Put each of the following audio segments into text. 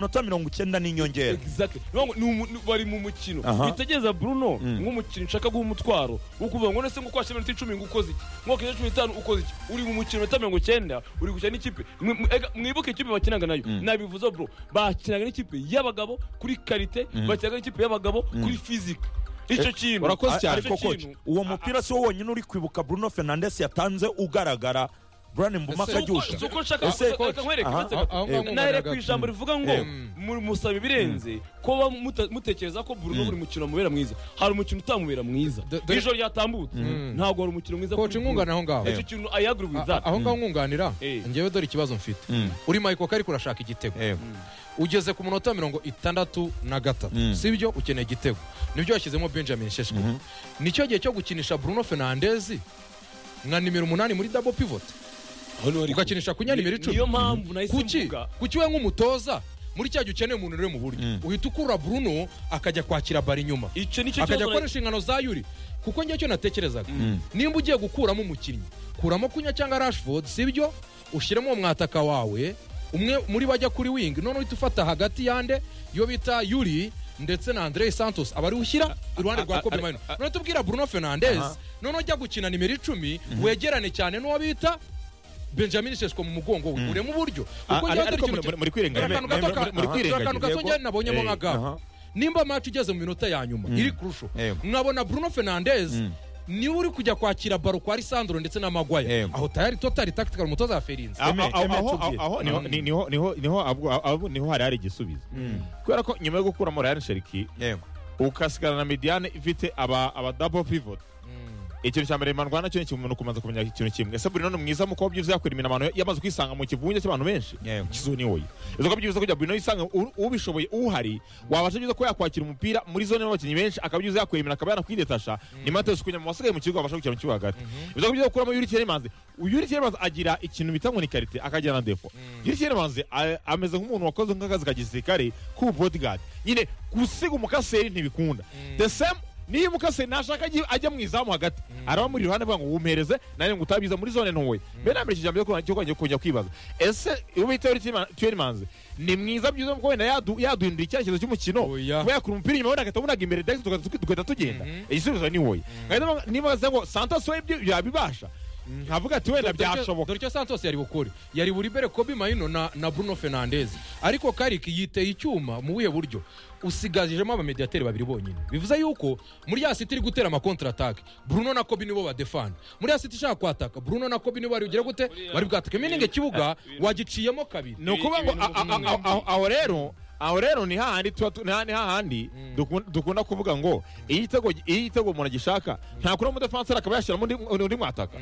minota mirongo icyenda n'inyongera Exactly. Ni ukuvuga ngo ni umu- ni- bari mu mukino Aha. witegereza bruno Mm. nk'umukinnyi nshaka guha umutwaro wo kuvuga ngo nese ngukwashe iminota icumi ngo ukoze iki mwaka wa cumi n'itanu ukoze iki uri mu mukino minota mirongo icyenda uri gukina n'ikipe Mwi- mwi- ega, mwibuke ikipe bakinaga nayo Mm. nabivuze bro bakinaga n'ikipe y'abagabo kuri karite Mm. bakinaga n'ikipe y'ababagabo kuri fizike icyo kintu urakoze cyane. ariko Icyo coach kintu- uwo mupira si wo wonyine uri kwibuka bruno fernandes yatanze ugaragara brian mbuma Ese- akajyusha Si uko nshaka Ese- gusa- reka nkwereke Aha. maze Aho- aho ngaho Eh, nahere nkubona ku ijambo gato. rivuga ngo Eh. mu- musaba ibirenze kuba muta- mutekereza ko Bruno buri mukino amubera mwiza hari umukino utamubera mwiza Do- do- ijoro ryatambutse Mm. ntabwo hari umukino mwiza Coach, kuri Bruno. nkungana aho ngaho. icyo kintu I agree with that. A- aho ngaho nkunganira Eh. ngewe dore ikibazo mfite Mm. uri mayiko ariko urashaka igitego Eh, ugeze ku munota mirongo itandatu na Mm. gatatu si byo ukeneye igitego nibyo yashyizemo benjamin sheshwe nicyo gihe cyo gukinisha bruno fernandez nka nimero umunani muri double pivot ugakinisha ku nyanimero icumi niyo mpamvu nahise kuki mvuga kuki we nk'umutoza muri cya gihe ukeneye umuntu uri mu buryo Mm. uhita ukura bruno akajya kwakira bari inyuma icyo nicyo akajya kibazo na- akoresha ingano za yuri kuko njye cyo natekerezaga nimba ugiye gukuramo umukinnyi kuramo kunya cyangwa rashford sibyo ushyiremo uwo mwataka wawe umwe muri bajya kuri wing none uhita ufata hagati yande iyo bita yuri ndetse na andre santos aba ari ushyira iruhande rwa kobe mayino none tubwira bruno fernandez Aha. none ujya gukina nimero icumi wegerane cyane n'uwo bita benjamin sesco mu mugongo we uremo uburyo Ah, kuko njyewe dore ariko ikintu muri- muri kwirenganya- dore akantu gato ka- muri dore akantu gato kwirengagiza njyewe nabonyemo nka gabo aha. nimba match igeze mu minota ya nyuma iri kurusho Yego. nkabona bruno fernandez Mm. niwe uri kujya kwakira baro kwa lisandro ndetse na magwaya Yego. aho tayari totari tactical umutoza wa ferinzi Ah, Eme- ah, Eme aho- tubwire. aho niho- ni- niho- niho- niho abwo- abo- niho hari hari igisubizo kubera ko nyuma yo gukuramo ryan sheriki Yego. ugasigara na mediane ifite aba aba double pivot ikintu cya mbere manwa nacyo ni kimwe umuntu kumaze kumenya ikintu kimwe ese Bruno ni mwiza mu kuba byiza yakora iminamano yamaze kwisanga mu kivunge cy'abantu benshi Yego. kizuni woye izo kuba byiza kugira Bruno yisanga u- ubishoboye uhari wabasha byiza kuba yakwakira umupira muri zone y'abakinnyi benshi akaba byiza yakwemera akaba yanakwidetasha nyuma yo kunya mu basigaye mu kigo babasha gukina mu kibuga hagati izo kuba byiza gukuramo Yuri Tielemans Yuri Tielemans agira ikintu bita ngo ni karite akagira na defo Yuri Tielemans a- ameze nk'umuntu wakoze nk'akazi ka gisirikare k'ubu bodyguard nyine gusiga umukaseri ntibikunda the same niba umukase nashaka ajye- ajya mu izamu hagati araba muri iruhande avuga ngo wumpereze nanjye ngo utabiza muri zone ntoya mbe nambere iki jambo cyo kongera kujya kwibaza ese ubu bita tuyerimanze ni mwiza byiza kuko wenda yadu- yaduhindura icyerekezo cy'umukino Oya. kuba yakura umupira inyuma wenda tunaga imbere direct tugahita tuki- tugahita tugenda igisubizo ni wowe nkahita mvuga- niba wavuze ngo santos we ibyo yabibasha nkavuga ati wenda byashoboka dore icyo santos yari bukore yari buri bere kobe mayino na, na bruno fernandez ariko kariki yiteye icyuma mu buhe buryo usigajijemo abamediateri babiri bonyine bivuze yuko muri ya siti iri gutera amakontra atake bruno na kobe nibo badefana muri ya siti ishaka kwataka bruno na kobe nibo bari bugere gute bari bwatake miningi ikibuga wagiciyemo kabiri ni ukuvuga ngo a- a- a- a- aho rero aho rero ni hahandi tuba tu- ni ha- ni hahandi dukun- dukunda kuvuga ngo iyo igitego iyo igitego umuntu agishaka ntakura mudefanseri akaba yashyiramo undi- undi undi mwataka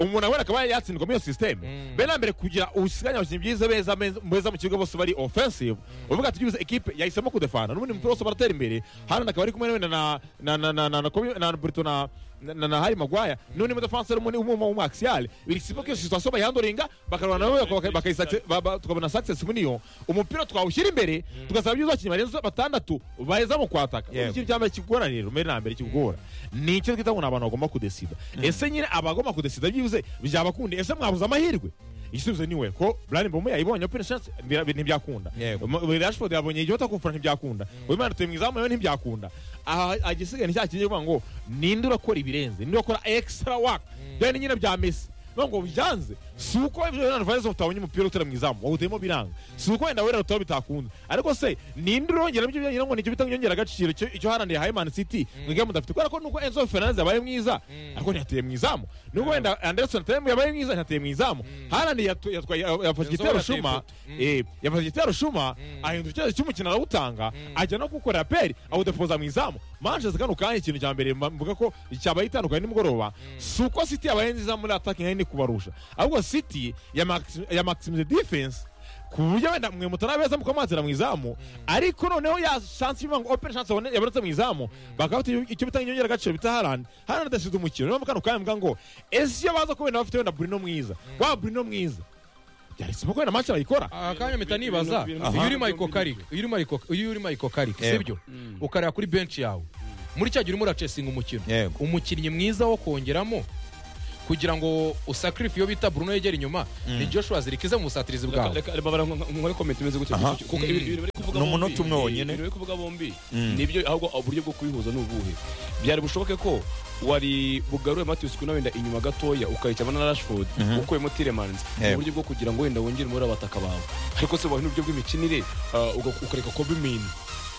umuntu nawe akaba yatsindwa muri iyo sisiteme mbere na mbere kugira usiganye abakinnyi byiza beza beza- beza mu kibuga bose bari offensive uvuga ati tugize ekipe yahisemo kudefana n'ubundi umupira wose baratera imbere hano akaba ari kumwe wenda na na na na na na Kobe- na Burito na na- na na Harry Maguire n'undi mudefanseri umwe umwe w'umwaxiyale biri sipo ko iyo situation bayandoringa bakarwana nabo baka- baka- bakayisatse- ba- ba- tukabona success muri yo umupira twawushyira imbere tugasaba byiza abakinnyi barenze batandatu baheza mu kwataka Yego. ikintu cyambaye kigora rero mbere na mbere kigora ni icyo twita ngo ni abantu bagomba kudesida ese nyine abagomba kudesida byibuze byabakundi ese mwabuze amahirwe igisubizo niwe ko Brian Bomo yayibonye open chance bira- ntibyakunda Yego. M- Rashford yabonye igihe kumfura ntibyakunda uyu mwana tuye mu izamu nawe ntibyakunda aha agisigaye ni cya kintu kivuga ngo ninde urakora ibirenze ninde urakora extra work byari nyine bya Messi no ngo byanze si uko ibyo Leonardo Valles utabonye umupira utera mu izamu wowe utarimo biranga si uko wenda wera utaba bitakunze ariko se ninde urongera ibyo byongera ngo nicyo bita nyongera agaciro icyo icyo haraniye haye Man City mwiga mudafite kubera ko nuko Enzo Fernandez yabaye mwiza ariko ntiyateye mu izamu nuko wenda Anderson ateye yabaye mwiza ntiyateye mu izamu haraniye yatwaye yafashe igitero yateye shuma ifoto. eh, yamaze igitero shuma ahindura icyerekezo cy'umukino arawutanga ajya no gukora aperi awudepoza mu izamu manchester kano kanya ikintu cya mbere mba- mvuga ko cyabaye itandukanye nimugoroba si uko city yabaye nziza muri attacking hari kubarusha ahubwo city yamakisimize defense ku buryo wenda mwe mutarabeza mukamatira mu izamu ariko noneho ya chance ivuga ngo open chance yabone- yabonetse mu izamu bakaba bafite icyo bita inyongera agaciro bita harandi harandi adasize umukino niyo mpamvu kano kanya mvuga ngo ese iyo baza ko wenda bafite wenda burino mwiza wa burino mwiza byari sibwo ko wenda match bayikora akanya mpita bintu- nibaza bintu- iyo uri bintu- mayiko bintu- karike iyo uri mayiko- iyo uri mayiko karike Yego. sibyo ukareba kuri benshi yawe muri cya gihe urimo uracesinga umukino Yego. umukinnyi mwiza wo kongeramo kugira ngo usakirife iyo bita bruno yegera inyuma ni joshua zirikiza mu busatirizi Reka- bwawe reka- reka bara nkore comment imeze gutya Aha. kuko ibintu- ibintu bari kuvuga Ni umunota bombi- umwe wonyine. ibintu bari kuvuga bombi Mm. nibyo ahubwo uburyo bwo kubihuza ni ubuhe byari bushoboke ko wari bugarure Matthews Cunha wenda inyuma gatoya ukayica na Rashford Mhm. ukuyemo Tielemans mu Yego. buryo bwo kugira ngo wenda wongere muri abataka bawe ariko se wahe n'uburyo bw'imikinire ah, uga- ukareka Kobe Mino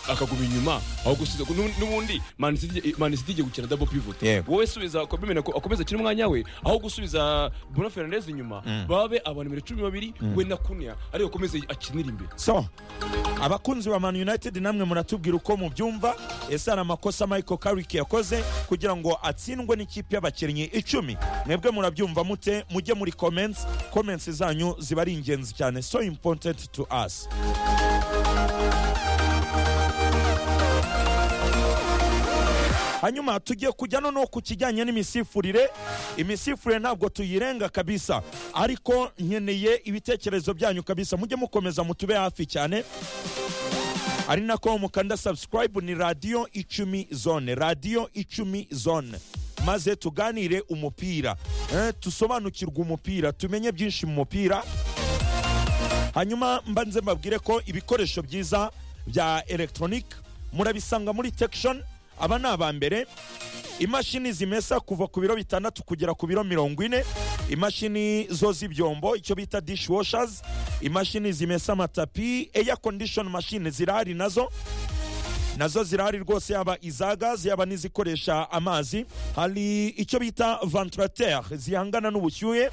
akaguma inyuma aho gusiza nu- n'ubundi Man City Man City igiye gukina double pivot Yego. wowe subiza Kobe Mino ako- akomeze akine umwanya we aho gusubiza Bruno Fernandes inyuma Mm. babe abantu bibiri cumi babiri we na kunya ariko akomeze akinira imbere so abakunzi ba man united namwe muratubwira uko mubyumva ese hari amakosa michael carrick yakoze kugira ngo atsindwe n'ikipe y'abakinnyi icumi mwebwe murabyumva mute mujye muri comments comments zanyu ziba ari ingenzi cyane so important to us hanyuma tugiye kujya noneho ku kijyanye n'imisifurire imisifurire ntabwo tuyirenga kabisa ariko nkeneye ibitekerezo byanyu kabisa mujye mukomeza mutube hafi cyane ari nako mukanda subscribe ni radiyo icumi zone radiyo icumi zone maze tuganire umupira eh, tusobanukirwe umupira tumenye byinshi mu mupira hanyuma mba nze mbabwire ko ibikoresho byiza bya elegitoronike murabisanga muri tekishoni aba ni aba mbere imashini zimesa kuva ku biro bitandatu kugera ku biro mirongo ine imashini zo z'ibyombo icyo bita dishwashers imashini zimesa amatapi air condition machine zirahari nazo nazo zirahari rwose yaba iza gaze yaba n'izikoresha amazi hari icyo bita ventilateur zihangana n'ubushyuhe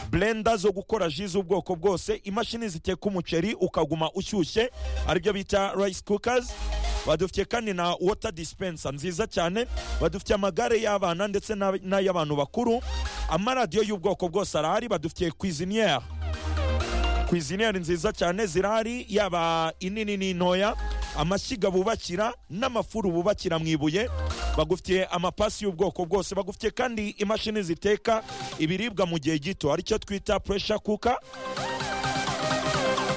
blenda zo gukora ji z'ubwoko bwose imashini ziteka umuceri ukaguma ushyushye aribyo bita rice cookers badufitiye kandi na water dispenser nziza cyane badufitiye amagare y'abana ndetse n'ab- n'ay'abantu bakuru amaradiyo y'ubwoko bwose arahari badufitiye cuisiniere kwiziniyeri nziza cyane zirahari yaba inini n'intoya amashyiga bubakira n'amafuru bubakira mu ibuye bagufitiye amapasi y'ubwoko bwose bagufitiye kandi imashini ziteka ibiribwa mu gihe gito aricyo twita puresha kuka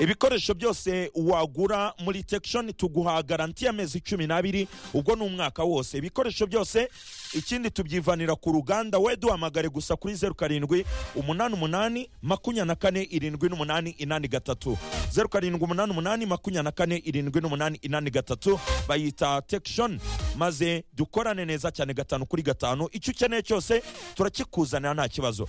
ibikoresho byose wagura muri tekishoni tuguha garanti y'amezi cumi n'abiri ubwo ni umwaka wose ibikoresho byose ikindi tubyivanira ku ruganda we duhamagare gusa kuri zeru karindwi umunani umunani makumyabiri na kane irindwi n'umunani inani gatatu zeru karindwi umunani umunani makumyabiri na kane irindwi n'umunani inani gatatu bayita tekishoni maze dukorane neza cyane gatanu kuri gatanu icyo ukeneye cyose turakikuzanira nta kibazo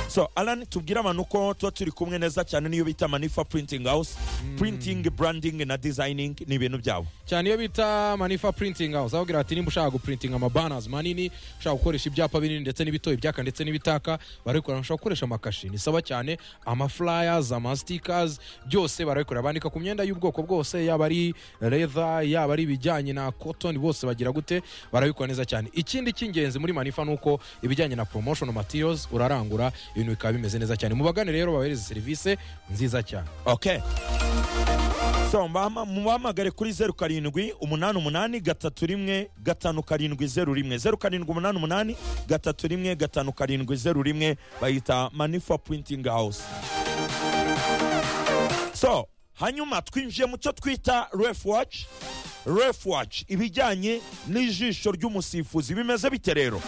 so alan tubwire abantu ko tuba turi kumwe neza cyane n'iyo bita manifa printing house printing branding na designing ni ibintu byabo cyane iyo bita manifa printing house aho ati nimba ushaka guprintinga amabanners manini ushaka gukoresha ibyapa binini ndetse n'ibito ibyaka ndetse n'ibitaka barabikora ushobora gukoresha amakashi ni sawa cyane amaflyers amasitikers byose barabikora bandika ku myenda y'ubwoko bwose yaba ari leather yaba ari ibijyanye na cotton bose bagira gute barabikora neza cyane ikindi cy'ingenzi muri manifa ni uko ibijyanye na promotion materials urarangura ibintu bikaba bimeze neza cyane mubagane rero babahereze serivisi nziza cyane okay so mbahama- mubahamagare kuri zeru karindwi umunani umunani gatatu rimwe gatanu karindwi zeru rimwe zeru karindwi umunani umunani gatatu rimwe gatanu karindwi zeru rimwe bayita manifa printing house so hanyuma twinjiye mu cyo twita ref watch ref watch ibijyanye n'ijisho ry'umusifuzi bimeze bite rero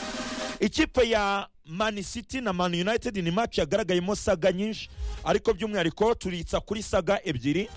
ikipe ya man city na man united ni match yagaragayemo saga nyinshi ariko by'umwihariko turitsa kuri saga ebyiri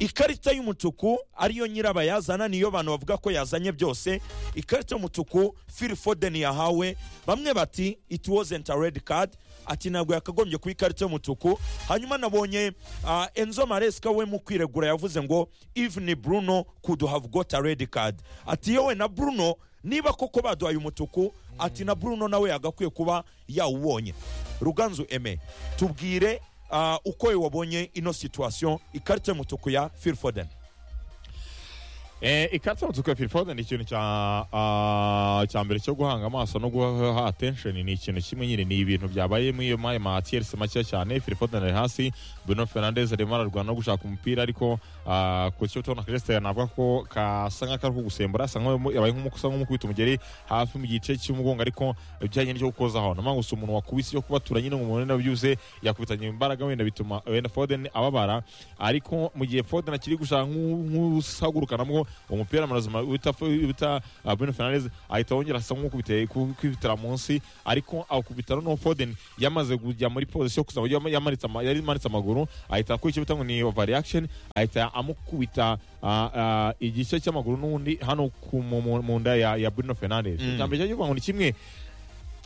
ikarita y'umutuku ariyo nyirabayazana niyo bantu bavuga ko yazanye byose ikarita y'umutuku phil foden yahawe bamwe bati it wasn't a red card ati ntabwo yakagombye kuba ikarita y'umutuku hanyuma nabonye ah, enzo maresca we mu kwiregura yavuze ngo even bruno could have got a red card ati yewe na bruno niba koko baduhaye umutuku ati na bruno nawe yagakwiye kuba yawubonye ruganzu eme tubwire ah, uko we wabonye ino situation ikarita y'umutuku ya phil foden Eh, ikarita y'umutuku ya Phil Foden ni ikintu cya ah, cya mbere cyo guhanga amaso no guha attention ni ikintu kimwe nyine ni ibintu byabaye muri iyo maye matiyerisi make cyane Phil Foden ari hasi Bruno Fernandes arimo ararwana no gushaka umupira ariko ah, ku cyo tubona Christian navuga ko kasa nk'akari ko gusembura asa nk'aho yabaye nk'umukusa nk'umukubita umugeri hafi mu gice cy'umugongo ariko bijyanye n'icyo gukozaho ni gusa umuntu wakubise yo kubatura nyine umuntu wenda byuze yakubitanye imbaraga wenda bituma wenda Foden ababara ariko mu gihe Foden akiri gushaka nk'usagurukanamo umupira amarazima wita wita uh, Bruno Fernandes ahita wongera asa nk'ukubitira kwibitira munsi ariko akubitira no Foden yamaze kujya muri position yo kuzaba yama- yamanitse ama- yari manitse amaguru ahita kwica bita ngo ni overreaction ahita amukubita uh, uh, igice cy'amaguru n'undi hano ku mu- mu mu nda ya, ya Bruno Fernandes Mm. icya mbere cyo kuvuga ngo ni kimwe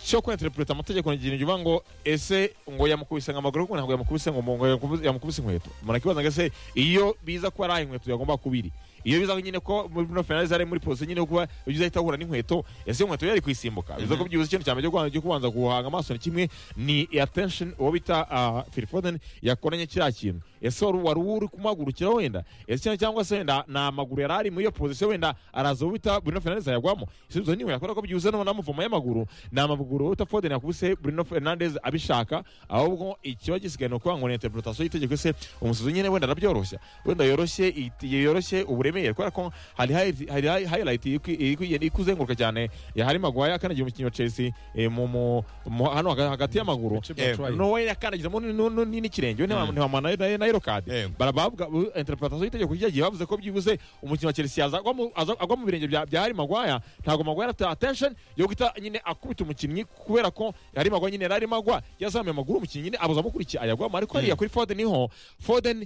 cyo kwinterpreta amategeko ni ikintu kivuga ngo ese ngo yamukubise ngo amaguru ariko ntabwo yamukubise ngo ngo yamukubu- yamukubise inkweto umuntu akibaza ngo ese iyo biza kuba ari aho inkweto yagomba kubiri iyo biza nyine ko Bruno Fernandes ari muri position nyine yo kuba ibyo ahita ahura n'inkweto ese iyo inkweto yari kuyisimbuka biza ko byibuze ikintu cya mbere cyo kubanza- cyo kubanza guhanga amaso ni kimwe ni attention uwo bita ah, Phil Foden yakoranye kiriya kintu ese wari wari uri kumuhagurukira wenda ese cyangwa- cyangwa se wenda nta maguru yari ari muri iyo position wenda araza uwo bita Bruno Fernandes ayagwamo ese ibyo niwe yakora ko byibuze no namuvoma y'amaguru ni amaguru uwo bita Foden yakubise Bruno Fernandes abishaka ahubwo ikiba gisigaye ni ukuvuga ngo ni interpretation y'itegeko ese umusizi nyine wenda arabyoroshya wenda yoroshye it- yoroshye uburemere kubera ko hari highlight- hari hi- highlight iri kwi- iri kwi- iri kuzenguruka cyane hari magwaye akandagiye umukinnyi wa Chelsea eh, mu- mu- mu- hano haga- hagati y'amaguru Eh, no nowe yakandagizamo ni- ni- ni- n'ikirenge we ntiwa- ntiwamana na- na yero kadi Eh. barabavuga interpretation y'itegeko ryagiye bavuze ko byibuze umukinnyi wa Chelsea yaza agwa mu- aza- agwa mu birenge bya bya Harry Maguire ntabwo Maguire ata attention yo guhita nyine akubita umukinnyi kubera ko Harry Maguire nyine yari arimo agwa yazamuye amaguru umukinnyi nyine abuza amukurikiye ayagwamo ariko hariya kuri Foden niho Foden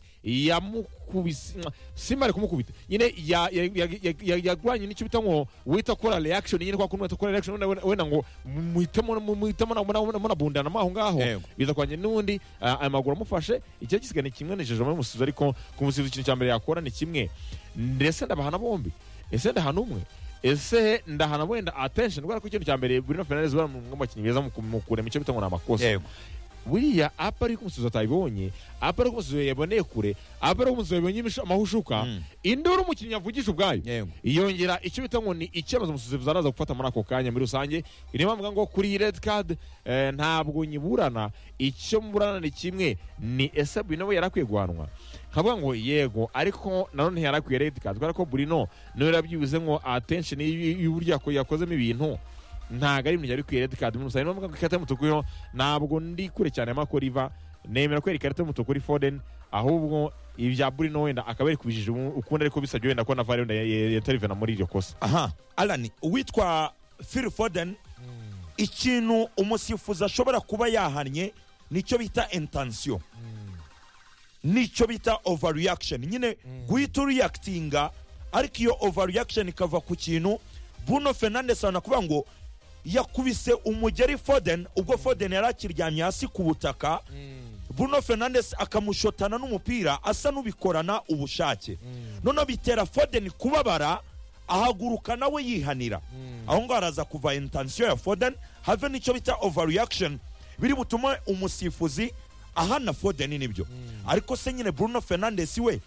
yamukubise mwa- simari kumukubita nyine ya- ya- ya- ya- ya- yagwanye n'icyo bita ngo wita kora reaction nyine kwa kuntu wita kora reaction wenda- wenda ngo muhitemo muhitemo na- muna- munabundanamo aho ngaho Yego. biza kwanye n'undi ah, ayo maguru amufashe icyo gisigaye ni kimwe nejeje muri umusizi ariko ku musizi ikintu cya mbere yakora ni kimwe ndetse ndabahana bombi ese ndahana umwe ese ndahana wenda attention kubera ko ikintu cya mbere Bruno Fernandes bari mu bakinnyi beza mu ku- mu kurema icyo bita ngo ni amakosa yego buriya apa ariko umusizi atabibonye apa ariko umusizi yaboneye kure apa ariko umusizi yabonye imishu- amahushuka Mm. induru umukinnyi avugije ubwayo yego yongera icyo bita ngo ni icyemezo umusifuzi araza gufata muri ako kanya muri rusange niyo mpamvu ngo kuri iyi red card eh, ntabwo nyiburana icyo mburana ni kimwe ni ese Bruno we yari akwiye guhanwa nkavuga ngo yego ariko nanone yari akwiye red card kubera ko Bruno niwe yarabyibuze ngo attention y- y'uburyo yako- yakozemo ibintu ntabwo ari ibintu yari kwiye red card muri rusange niyo mpamvu ngo ikarita y'umutuku yo ntabwo ndi kure cyane y'amakuru iva nemera ko ikarita y'umutuku kuri Foden ahubwo ibya Bruno wenda akaba yari kubijije ukundi ariko bisabye wenda ko na VAR wenda yatarivena muri iryo kosa aha alani uwitwa phil foden ikintu umusifuzi ashobora kuba yahannye nicyo bita intansiyo nicyo bita overreaction nyine guhita uriyakitinga ariko iyo overreaction ikava ku kintu bruno fernandes abona kuvuga ngo yakubise umugeri foden ubwo foden yari akiryamye hasi ku butaka Bruno Fernandes akamushotana n'umupira asa n'ubikorana ubushake noneho bitera Foden kubabara ahaguruka nawe yihanira aho ngaho haraza kuva intensiyo ya Foden have n'icyo bita overreaction biri butume umusifuzi ahana Foden nibyo ariko se nyine Bruno Fernandes we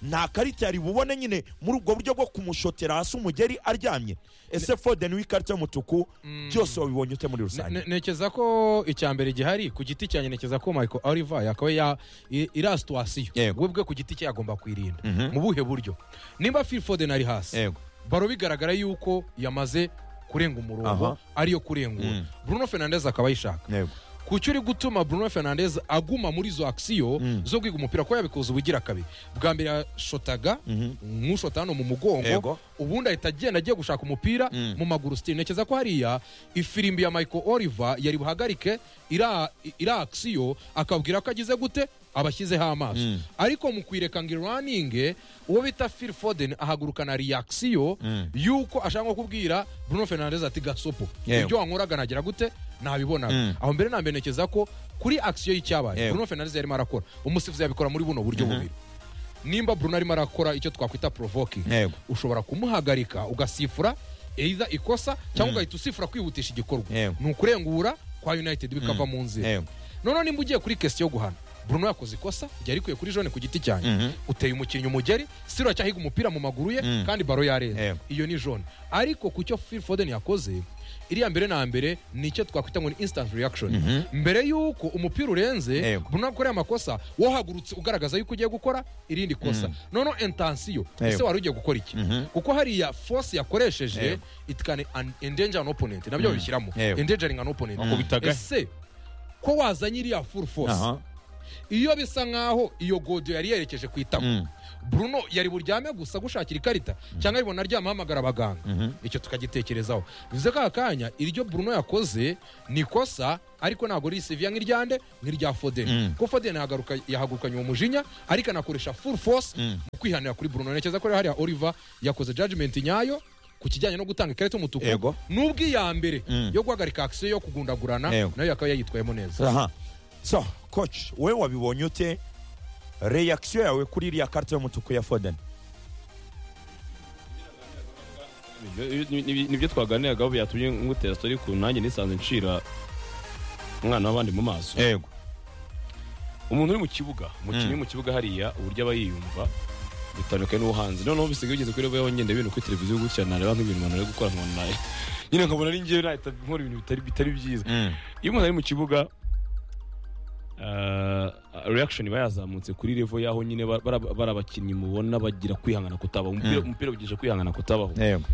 nta karita yari bubone nyine muri ubwo buryo bwo kumushotera hasi umugeri aryamye ese Foden w'ikarita y'umutuku byose wabibonye ute muri Ne- rusange ne- nekeza ko icya mbere gihari ku giti cyanjye nekeza ko michael oliver yakaba ya i- iriya situwasiyo Yego. we bwe ku giti cye yagomba kuyirinda mu buhe buryo nimba phil foden ari hasi yego baro bigaragara yuko yamaze kurenga umurongo Aha. ariyo kurengura Mm. bruno fernandez akaba ayishaka yego kuki uri gutuma bruno fernandez aguma muri izo akisiyo Mm. zo kwiga umupira ko yabikoze ubugira kabiri bwa mbere yashotaga Mhm. nk'ushota hano mu mugongo Yego. ubundi ahita agenda agiye gushaka umupira Mm. mu maguru sitiri ntekereza ko hariya ifirimbi ya michael oliver yari buhagarike iriya iriya akisiyo akabwira ko agize gute abashyizeho amaso Mm. ariko mu kuyireka ngo iraninge uwo bita phil foden ahagurukana reaction Mm. yuko ashaka nko kubwira bruno fernandez ati gasopo Yewe. ibyo wankoraga nagira gute nabibonaga Mm. aho mbere na mbere ntekereza ko kuri akisiyo y'icyabaye Yewe. bruno fernandez yarimo arakora umusifuzi yabikora muri buno buryo bubiri nimba bruno arimo arakora icyo twakwita provoking Yego. ushobora kumuhagarika ugasifura either ikosa cyangwa ugahita usifura kwihutisha igikorwa Yego. ni ukurengura kwa united bikava mu nzira yego noneho nimba ugiye kuri kesiyo yo guhana bruno yakoze ikosa ryari rikwiye kuri jone ku giti cyanjye Mhm. uteye umukinnyi umugeri siro acyahiga umupira mu maguru ye Mm. kandi baro yarenze Yego. iyo ni jone ariko ku cyo phil foden yakoze iriya mbere na mbere ni icyo twakwita ngo ni instant reaction mbere y'uko umupira urenze Yego. bruno yakoreye amakosa wohagurutse ugaragaza yuko ugiye gukora irindi kosa noneho intensiyo ese Yego. wari ugiye gukora iki Mhm. kuko hariya force yakoresheje Yego. it can an- endanger an opponent nabyo babishyiramo Yego. endangering an opponent Akubita gahe. ese ko wazanye iriya full force Aha. iyo bisa nkaho iyo godiyo yari yerekeje ku itako Mm. bruno yari buryame gusa gushakira ikarita cyangwa ari bunaryame ahamagara abaganga icyo tukagitekerezaho bivuze ko aka kanya iryo bruno yakoze ni ikosa ariko ntabwo risiviya nk'iryande nk'irya fodeni Mm. kuko fodeni yahagaruka- yahagurukanye uwo mujinya ariko anakoresha full force Mm. mu kwihanira kuri bruno ntekereza ko rero hariya oliver yakoze judgment nyayo ku kijyanye no gutanga ikarita y'umutuku Yego. n'ubwo iya mbere Mm. yo guhagarika akisiyo yo kugundagurana Yego. nayo yakaba yayitwayemo neza aha so coach we wabibonye ute reaction yawe kuri iriya karita y'umutuku ya foden Ni- ni- ni- nibyo twaganiragaho byatumye ngutera sitori ku nanjye nisanze ncira umwana w'abandi mu maso yego umuntu uri mu kibuga umukinnyi Mm. uri mu kibuga hariya uburyo aba yiyumva bitandukanye n'uwo hanze noneho bisigaye bigeze kuri level yongenda ibintu kuri televiziyo gutya nareba nk'ibintu umuntu ari gukora nkabona nayo nyine nkabona ari njyewe nahita nkora ibintu bitari bitari byiza iyo umuntu ari mu kibuga ah, reaction iba yazamutse kuri level y'aho nyine ba- bara- bari abakinnyi mubona bagira kwihangana kutabaho umupira Mm. umupira ugisha kwihangana kutabaho yego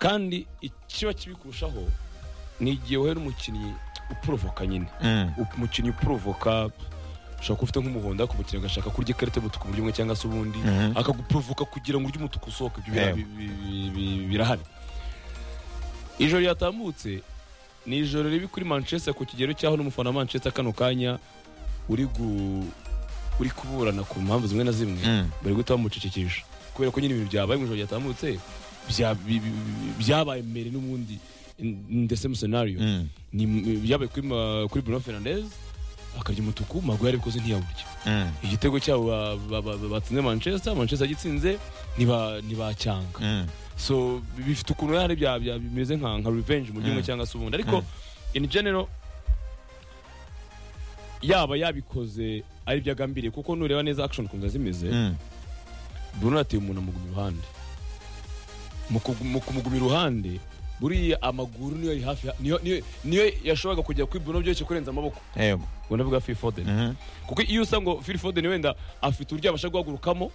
kandi ikiba kibi kurushaho ni igihe wowe n'umukinnyi uporovoka nyine umukinnyi uporovoka ushobora kuba ufite nk'umuhondo ariko umukinnyi agashaka kurya ikarita y'umutuku mu buryo bumwe cyangwa se ubundi Mhm. akaguporovoka kugira ngo urye umutuku usohoke ibyo bira- Yego. bi- bi- bi- birahari ijoro ryatambutse ni ijoro ribi kuri manchester ku kigero cy'aho n'umufana wa manchester kano kanya uri gu- uri kuburana ku mpamvu zimwe na zimwe Mm. bari guhita bamucecekesha kubera ko nyine ibintu byabaye mu ijoro ryatambutse bya- bi- bi- bi- byabaye mbere n'ubundi in- in the same scenario ni byabaye kuri ma- kuri Bruno Fernandes akarya umutuku magwe yarabikoze ntiyaburya igitego cyabo ba- ba- ba- batsinze Manchester Manchester yagitsinze ntiba ntibacyanga so bi- bifite ukuntu hari bya bya- bimeze nka nka revenge mu gihe Mm. cyangwa se ubundi ariko in general yaba yabikoze ari byo agambiriye kuko nureba neza action ukuntu ziba zimeze Bruno yateye umuntu amuguma iruhande mu kugu- mu kumuguma iruhande buriya amaguru niyo yari hafi niyo niyo- niyo yashoboraga kujya kuri Bruno byoroshye kurenza amaboko yego ngo ndavuga Phil Foden kuko iyo usa ngo Phil Foden wenda afite uburyo abasha guhagurukamo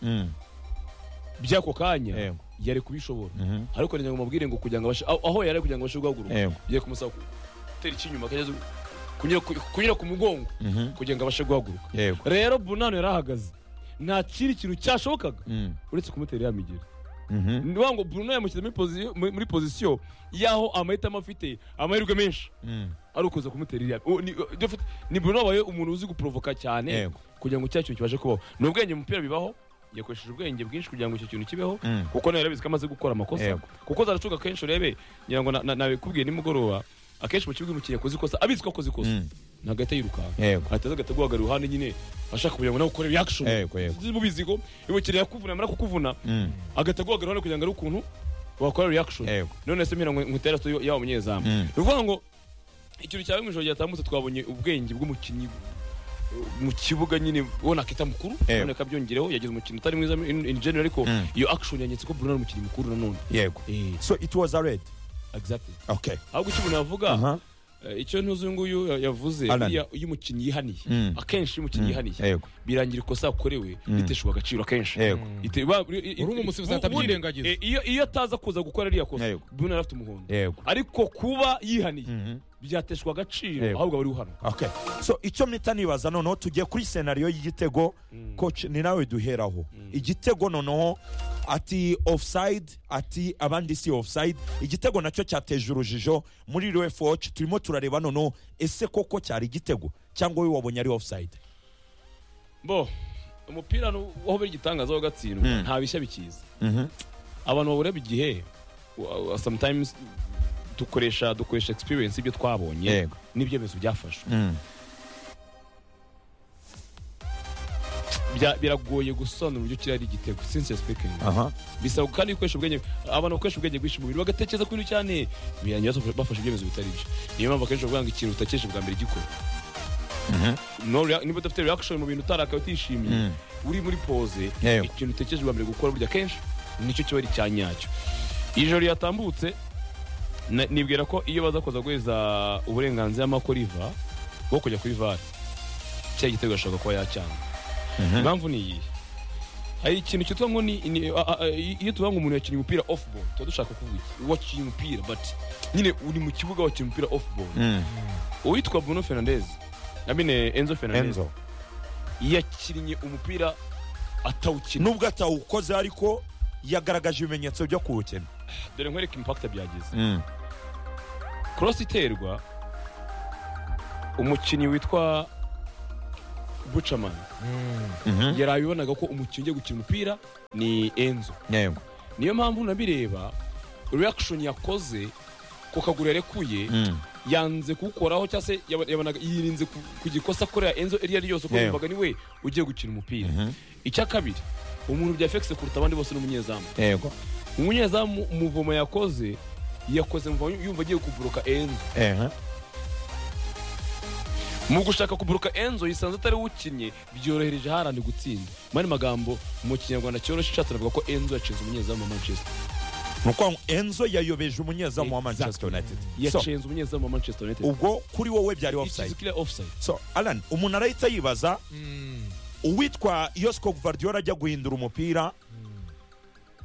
by'ako kanya Yego. yari kubishobora ariko ngira ngo mubwire ngo kugira ngo abashe aho aho yari ari kugira ngo abashe guhaguruka Yego. bigiye kumusaba ku- gutera ikinyuma akageza kunyura ku- kunyura ku mugongo kugira ngo abashe guhaguruka yego rero Bruno yari ahagaze nta kindi kintu cyashobokaga uretse kumutera ya migeri ni ukuvuga ngo Bruno yamushyize muri posi- muri- muri pozisiyo y'aho amahitamo afite amahirwe menshi ari ukuza kumutera iriya uwo ni- ibyo afite- ni Bruno wabaye umuntu uzi guprovoka cyane Yego. kugira ngo cya kintu kibashe kubaho ni ubwenge mu mupira bibaho yakoresheje ubwenge bwinshi kugira ngo icyo kintu kibeho Mm. kuko nawe yarabizi ko amaze gukora amakosa Yego. kuko zaracuka kenshi urebe ngira ngo na- na- nabikubwiye nimugoroba akenshi mu kibuga umukinnyi yakoze ikosa abizi ko akoze ikosa ntabwo ahita yirukanka yego ateze agahita guhagarara iruhande nyine ashaka kugira ngo nawe ukore reaction Yego, yego. mubizi ko imukiriya yakuvuna yamara kukuvuna agahita guhagarara iruhande kugira ngo arebe ukuntu wakora reaction Yego. none se mpira nkutera siyo yaba umunyezamu Mm. ni ukuvuga ngo ikintu cyawe mu ijoro ryatambutse twabonye ubwenge bw'umukinnyi uh, mu kibuga nyine ubona akita mukuru Yego. none akabyongereho yagize umukino utari mwiza in, in general ariko Mm. iyo action yanyetse ko Bruno ari umukinnyi mukuru nanone yego eh so it was a red exactly okay ahubwo icyo umuntu yavuga aha eh, icyo ntuzi nguyu ya- yavuze Alan. buriya iyo umukinnyi yihaniye Mm. akenshi iyo umukinnyi yihaniye yego birangira ikosa yakorewe Mm. riteshwa agaciro akenshi yego Ite- ba- i- i- Urumva umusifuzi ahita ubundi, abyirengagiza. eh, iyo- iyo ataza kuza gukora ririya kosa Yego. Bruno yari afite umuhondo yego ariko kuba yihaniye Mhm. byateshwa agaciro Yego. ahubwo aba ari uhano okay so icyo mpita nibaza noneho tugiye kuri senariyo y'igitego coach ni nawe duheraho igitego noneho ati offside ati abandi si offside igitego nacyo cyateje urujijo muri rfh turimo turareba noneho ese koko cyari igitego cyangwa we wabonye ari offside bo umupira nu- waho biri igitangaza wo gatsindwa Mm. nta bishya bikiza abantu babureba igihe wa- wa- sometimes dukoresha dukoresha experience ibyo twabonye Yego. n'ibyemezo byafashwe Bya- biragoye gusobanura uburyo kiriya ari igitego since speaking aha bisaba kandi gukoresha ubwenge abantu bakoresha ubwenge bwinshi mu mubiri bagatekereza ku bintu cyane birangira bafashe- bafashe ibyemezo bitari byo niyo mpamvu akenshi bavuga ngo ikintu utakeje bwa mbere gikora No rea- niba udafite reaction mu bintu utarakaye utishimiye uri muri pose Yego. ikintu utekereje bwa mbere gukora burya akenshi nicyo kiba ari icya nyacyo ijoro ryatambutse na- nibwira ko iyo baza kuza guheza uburenganzira mako riva bwo kujya kuri vare cya gitego ashobora kuba yacyanga impamvu ni iyi hari ikintu cyitwa ngo ni ni- a- a- a- iyo tuvuga ngo umuntu yakinnye umupira off ball tuba dushaka kuvuga iki wakinnye umupira but nyine uri mu kibuga wakinnye umupira off ball uwitwa Bruno Fernandes na mine Enzo Fernandes enzo yakinnye umupira atawukina nubwo atawukoze ariko yagaragaje ibimenyetso byo kuwukina dore nkwereke impakita byagize Mm. korosi iterwa umukinnyi witwa bucamani Mhm. yari abibonaga ko umukinnyi ugiye gukina umupira ni enzo Yego. niyo mpamvu nabireba reaction yakoze ku kaguru yarekuye Mm. yanze kuwukoraho cyangwa se yaba- yabonaga yirinze ku- ku gikosa akorera enzo iryo ari ryo ryose kuko Yeah. yumvaga niwe ugiye gukina umupira Mhm. icya kabiri umuntu byafekise kuruta abandi bose ni umunyezamu Yego. umunyezamu umuvomo yakoze yakoze mvumo yumva agiye kuburuka enzo Eh. mu gushaka kuburuka enzo yisanze atari we ukinnye byorohereje harandi gutsinda mu yandi magambo mu kinyarwanda cyoroshye ushatse navuga ko enzo yacenze umunyezamu wa manchester ni ukuvuga ngo enzo yayobeje umunyezamu wa manchester united so yacenze umunyezamu wa manchester united ubwo kuri wowe byari offside ikizikira offside so alan umuntu arahita yibaza Mm. uwitwa yosiko guvardiyora ajya guhindura umupira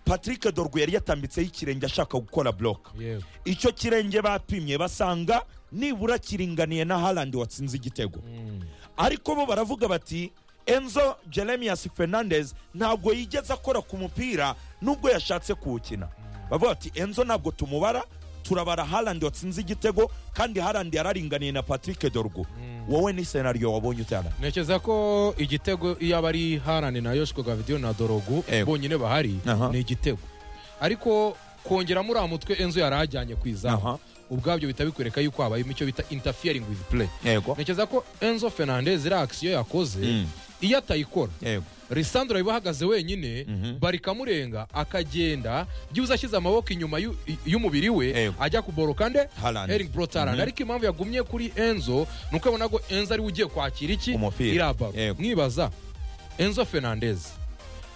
patrick dorwe yari yatambitseho ikirenge ashaka gukora buroka Yego. icyo kirenge bapimye basanga nibura kiringaniye na harandi watsinze igitego Mm. ariko bo baravuga bati enzo jeremias fernandez ntabwo yigeze akora ku mupira nubwo yashatse kuwukina bavuga bati enzo ntabwo tumubara turabara harandi watsinze igitego kandi harandi yararinganiye na patrick dorgo wowe ni senariyo wabonye utana ntekereza ko igitego iyo aba ari harani na yoshiko gavidiyo na dorogu Ego. bonyine bahari Aha. ni igitego ariko kongeramo uriya mutwe enzo yari ajyanye ku izamu Aha. ubwabyo bihita bikwereka yuko habayemo icyo bita interfering with play Yego. ntekereza ko enzo fernandez iriya akisiyo yakoze Mm. iyo atayikora Yego. risandro yaba ahagaze wenyine barikamurenga akagenda byibuze ashyize amaboko inyuma y'u- y'umubiri we Yego. ajya kuboroka nde Haaland. hering brotarand ariko impamvu yagumye kuri enzo ni uko abona ko enzo ariwe ugiye kwakira iki Umupira. iriya baro Yego. mwibaza enzo fernandez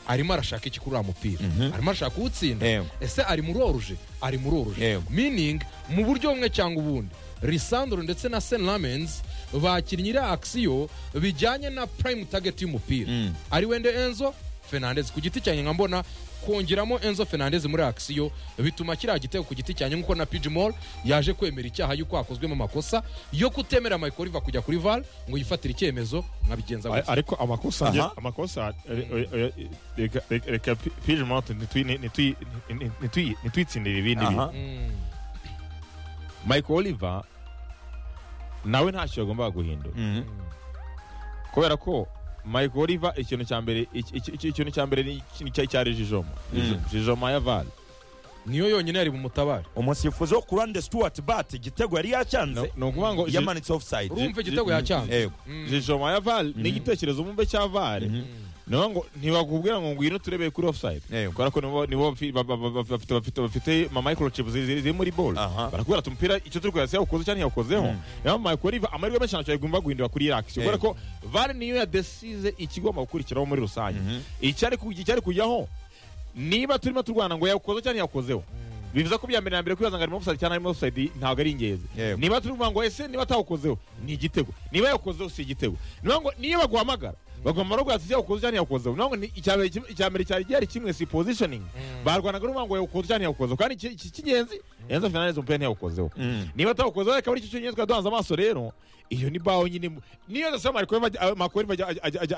arimo arashaka iki kuri uriya mupira arimo arashaka uwutsinda Yego. ese ari muroruje ari muroruje Yego. meaning mu buryo bumwe cyangwa ubundi risandro ndetse na sen lamens bakinnye iriya akisiyo bijyanye na prime target y'umupira Mm. ari wende enzo fernandez ku giti cyanjye nkambona kongeramo enzo fernandez muri akisiyo bituma kiriya gitego ku giti cyanjye nk'uko na pg mall yaje kwemera icyaha y'uko hakozwemo amakosa yo kutemera mayikoriva kujya kuri var ngo yifatire icyemezo nkabigenza A- gutya ariko amakosa Aha. amakosa eh, eh, eh, reka- reka- reka pi- pije moto ntitwi- ntitwi- nti- nti- ntitwitsindire ibindi Aha. bintu Mm, michael oliver nawe ntacyo yagombaga guhindura Mhm. kubera ko michael oliver ikintu cya mbere iki- iki- iki- ikintu cya mbere ni ikintu cya- cyari jijoma Jijo- jijoma ya vale niyo yonyine yari bumutabare umusifuzi wo ku ruhande stuart bat igitego yari yacyanze ni ukuvuga ngo ji- yamanitse offside urumva igitego yacyanze yego Mm. jijoma ya vale ni igitekerezo umumbe cya vale Ni ukuvuga ngo ntibakubwira ngo ngwino turebeye kuri offside Yego. kubera ko nibo nibo bafi- ba- ba- ba- ba- bafite bafite bafite ma microchips ziri ziri- ziri muri ball Aha. barakubwira ati umupira icyo turi kureba se yawukoze cyangwa ntiyawukozeho niyo Michael Oliver amahirwe menshi ntacyo yagomba guhindura kuri iriya action kubera ko Yego. VAR niyo yadesize ikigomba gukurikiraho muri rusange icyari ku- icyari kujyaho niba turimo turwana ngo yawukoze cyangwa ntiyakozeho bivuze ko bya mbere na mbere kwibaza ngo arimo offside cyangwa arimo offside ntabwo ari ingenzi Yego. niba turi kuvuga ngo ese niba atawukozeho ni igitego niba yawukozeho si igitego niba ngo niyo baguhamagara bagomba no guhatsa yawukoze cyangwa yawukozeho niba ngo ni- icya mbere kim- icya mbere cyari gihari kimwe si positioning barwanaga n'uvuga ngo yawukoze cyangwa yawukozeho kandi iki- iki cy'ingenzi Enzo Fernandez umupira ntiyawukozeho Mhm. niba atawukozeho reka buri icyo cyonyine twari duhanze amaso rero iyo ni bawo nyine mu- niyo dusaba makoriva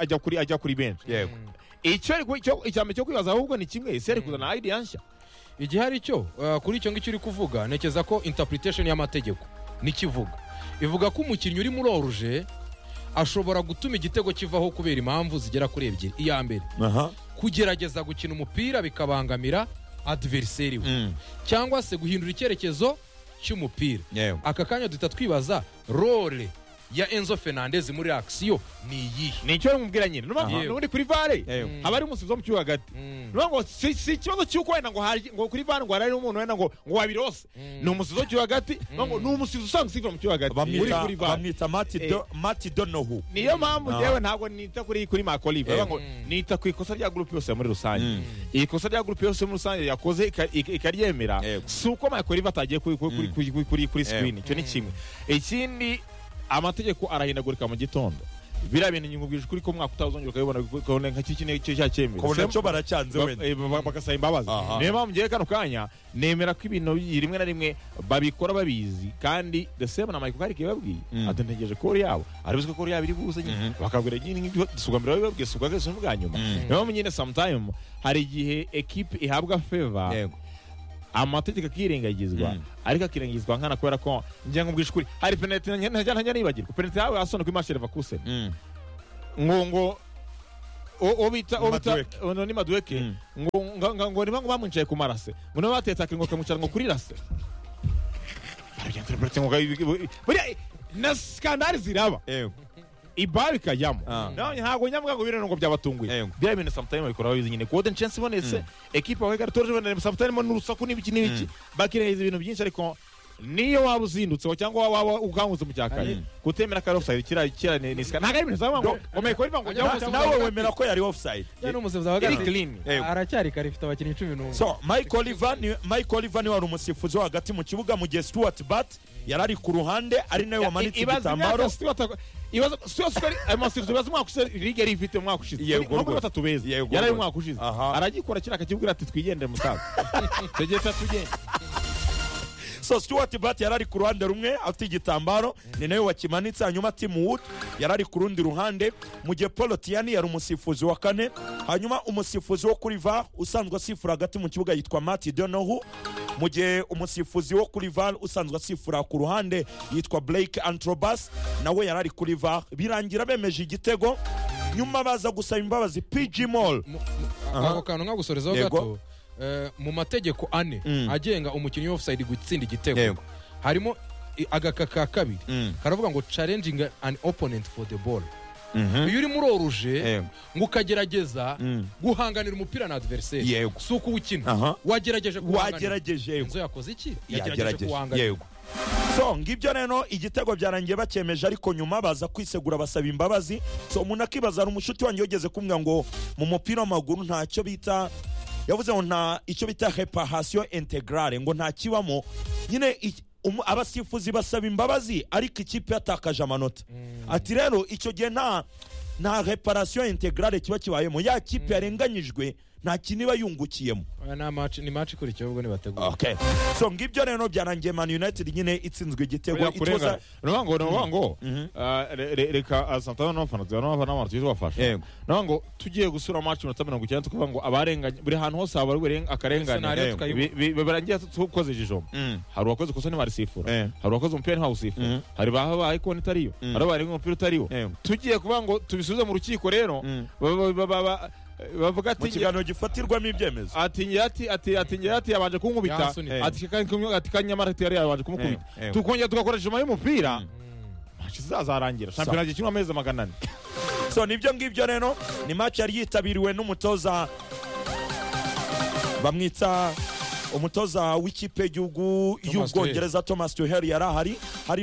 ajya kuri ajya kuri benshi yego icyo ari ku- icyo- icyambere cyo kwibaza ahubwo ni kimwe ese ari kuzana idea nshya igihe ari cyo uh, kuri icyo ngicyo uri kuvuga ntekereza ko interpretation y'amategeko n'ikivuga ivuga ko umukinnyi uri muroruje ashobora gutuma igitego kivaho kubera impamvu zigera kuri ebyiri iya mbere aha kugerageza gukina umupira bikabangamira adversary we Mm. cyangwa se guhindura icyerekezo cy'umupira yego aka kanya duhita twibaza role ya enzo fernandez muri akisiyo ni iyihe ni icyo bamubwira nyine Aha. n'ubundi kuri vare Yego. haba ari umusifuzi wo mu kibuga hagati Mm. Nuvuga ngo si si ikibazo cy'uko wenda ngo hari- ngo kuri vare ngo hari umuntu wenda ngo ngo wabirose ni umusifuzi wo mu kibuga hagati Nuvuga ngo ni umusifuzi usanzwe usifura mu kibuga hagati uri bamwita kuri vare bamwita Mati Do- Mati donohu niyo mpamvu Aha. yewe ntabwo nita kuri kuri makoliva Yego. Nuvuga ngo nita ku ikosa rya gurupe yose muri rusange iri kosa rya gurupe yose muri rusange yakoze ika- ika- ikaryemera Yego. si uko makoliva atagiye kuri kuri kuri- Mm. kuri kuri kuri Yego. screen icyo ni kimwe ikindi amategeko arahindagurika mu gitondo biriya bintu nyungubwije ukuri ko umwaka utazongera ukabibona ukabona nka kiki ni cya cyemewe kubona Se- cyo baracyanze ba- wenda eh, ba- ba- bagasaba imbabazi Aha. niyo mpamvu ngewe kano kanya nemera ko ibintu rimwe na rimwe babikora babizi kandi the same na Michael Carrick yababwiye Mm. ati ntegereje ko yabo aribuze ko yabo iri buze nyine Mhm. bakabwira nyine nk'ibyo suga mbere babibabwiye suga kese bwa nyuma Mm. niyo mpamvu nyine sometime hari igihe equipe ihabwa favor Yego. amategeko akirengagizwa Mm. ariko akirengagizwa nkana kubera ko njya nkubwisha ukuri hari penaliti ntajya ntajya nibagirwa penaliti yawe asona kuri masheri vakuse Mm. ngo ngo o- o bita o bita Madueke. ono ni madueke Mm. ngo ngo- ngo ngo niba ngo bamwicaye ku marase ngo niba batetaga ngo kamucara ngo kuri rase Baragenda penaliti ngo kayi- bu- buriya na skandali ziraba Yego. ibari kajyamo Ah. nabonye ntabwo nyamwanga ngo birene ngo byabatunguye Yego. bya bintu sometimes babikora babizi nyine kuwoden chance ibonetse ekipa wa Hegari Torje ibonetse sometimes n'urusaku n'ibiki n'ibiki bakirengeza ibintu byinshi ariko niyo waba uzindutseho cyangwa waba ukangutse mu cyakaye Mm. kutemera kare offside kira kira ni ni sika ntago ari ibintu zaba ngo omeye ko riva ngo Na- jya nawe wemera ko yari offside cyane umusifuzi wa Eric gatatu Lin Yego. aracyari kare ifite abakinnyi cumi n'umwe so mike oliver ni mike oliver niwe wari umusifuzi wo hagati mu kibuga mu gihe stuart bat yari ari ku ruhande ari nawe wamanitse ibaza igitambaro imyaka Stuart- ibaza Stuart Square amasifo ibaza umwaka ushize liga yari ifite umwaka ushize Yego, nko kuri rwose. batatu beza Yego, yari ari rwose. umwaka ushize Aha. aragikora kiriya kakibwira ati twigendere musaza tegeka tugende so stuart bat yari ari ku ruhande rumwe afite igitambaro ni nawe wakimanitse hanyuma tim wood yari ari ku rundi ruhande mu gihe paul tiani yari umusifuzi wa kane hanyuma umusifuzi wo kuri var usanzwe asifura hagati mu kibuga yitwa mati donohu mu gihe umusifuzi wo kuri var usanzwe asifura ku ruhande yitwa blake antrobas nawe yari ari kuri var birangira bemeje igitego nyuma baza gusaba imbabazi pg mall Mu- mu- Aha. ako kantu nkagusorezaho Yego. gato eh, mu mategeko ane Mm. agenga umukinnyi w'ofusayidi gutsinda Yego. igitego harimo i- agaka ka kabiri Mm. karavuga ngo challenging an opponent for the ball Mhm. iyo urimo uroruje Yego. ngo ukagerageza Mm. guhanganira umupira na adversary Yego. si uko uwukina Aha. wagerageje kuwuhanganira. wagerageje yego inzu yakoze iki yagerageje yagerageje kuwuhanganira yego so ngibyo rero igitego byarangiye bacyemeje ariko nyuma baza kwisegura basaba imbabazi so umuntu akibaza hari umushuti wanjye wigeze kumbwira ngo mu mupira w'amaguru ntacyo bita yavuze ngo nta icyo bita reparasiyo integrale ngo nta kibamo nyine iki- umu- abasifuzi basaba imbabazi ariko ikipe yatakaje amanota ati rero icyo gihe nta nta reparasiyo integrale kiba kibayemo ya kipe yarenganyijwe nta kintu iba yungukiyemo Aya ni amaci- ni match ikurikiyeho ubwo nibategura okay so ngibyo rero byarangiye man united nyine itsinzwe igitego buriya It was kurengana a- ni ukuvuga ngo ni ukuvuga ngo Mhm. ah, re- re- reka santana n'abafana tuzi n'abafana n'abantu tuzi bafasha ni Yego. ukuvuga ngo tugiye gusura match minota mirongo icyenda tukavuga ngo abarenganye buri hantu hose haba hari akarengane Scenario Yego. tukayibona. Bi- bi- birangira tukoze ijijombo Mm. hari uwakoze ikosa ntibarisifura Eh. hari uwakoze umupira ntiwawusifura Mhm. hari bahabaye ikoni itariyo Mm. hari abarenga umupira utariyo Yego. tugiye kuvuga ngo tubisubize mu rukiko rero Mm. ba- ba- ba- ba- ba- mu bavuga ati kiganiro gifatirwamo ibyemezo ati ngira ati ati ati ngira ati yabanje kunkubita Yansunitse. ati kandi kumwe- ati kanyamara ati yari yabanje kumukubita Eh, eh. tukongera tugakoresha nyuma y'umupira Mm. match izazarangira shampiyona gikinwa amezi magana ane so nibyo ngibyo rero ni match yari yitabiriwe n'umutoza bamwita umutoza w'ikipe y'igihugu Thomas y'ubwongereza thomas tuheri yari ahari hari